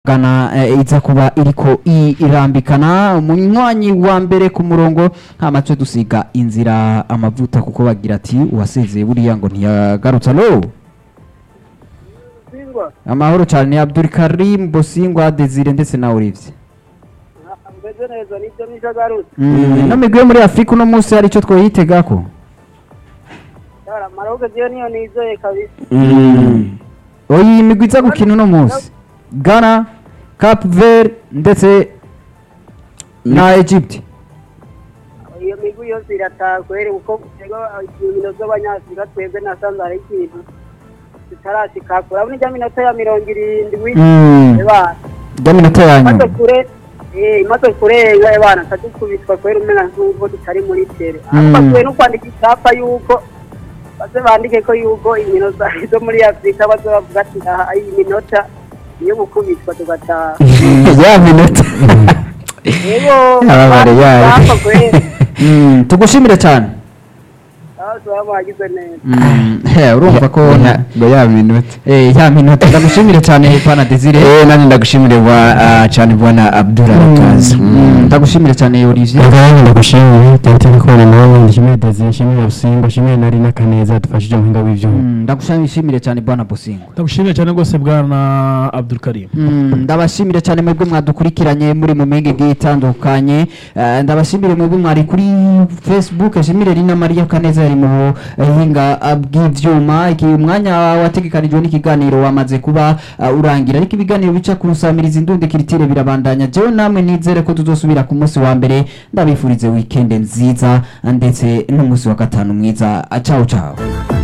gana eh, iza kuba iriko i- irambikana umunywanyi wa mbere ku murongo hamace dusiga inzira amavuta kuko bagira ati uwasezeye buriya ngo ntiyagarutse alo Singwa, amahoro cyane ni Abdul Karim Bosingwa Desire ndetse na Olivier meze neza nibyo nishagarutse mm. no migwe muri Afrika uno munsi hari ico twoyitegako yara maroke je niyo nizeye kabisa oyi imigwi iza gukina uno munsi Ghana Cape Verde ndetse na Egypt iyo migwi yose irataha kweri kuko tego inkino z'abanyafurika twebwe nasanze hari ikintu tutarashikako urabona ijya minota ya mirongo irindwi Mm. ebana rya minota ya imaze nyuma kure eh, imaze kurenga ebana kadukubitwa kweri umena nk'ubwo tutari muri tere Mm. ariko bakwiye no kwandika icyapa yuko baze bandike ko yuko inkino za- zo muri afurika baze bavuga ati aha iyi minota iyo gukubitwa tugataha ya minota Yego, Ababare yayo. bapfa kweri. Mm, tugushimire cyane Aho tuba bagize neza. Mm, he, urumva ko ngo ya minota eh, ya minota ndagushimire cyane pana Desire eh nani ndagushimire bwa ah, cyane bwana Abdul Arakaza Mm, ndagushimire cyane Olivier Ndabona ndagushimiye cyane ko nawe ndishimiye Desire nshimiye Usimba nshimiye nari n'akaneza dufashije mu hinga w'ivyuma Mm, ndagushimire cyane bwana Bosingo ndagushimiye cyane rwose bwana Abdul Karim Mm, ndabashimire cyane mwebwe mwadukurikiranye muri mu menge igiye itandukanye Eh, ndabashimire mwebwe mwari kuri facebook nshimire rina mariya kaneza yari mu hinga bw'ivyuma iki umwanya wategekanijwe n'ikiganiro wamaze kuba eh, urangira ariko ibiganiro bica ku rusamiriza indundi kiritire birabandanya jewe namwe nizere ko tuzosubira ku munsi wa mbere ndabifurize weekend nziza ndetse n'umunsi wa gatanu mwiza ciao ciao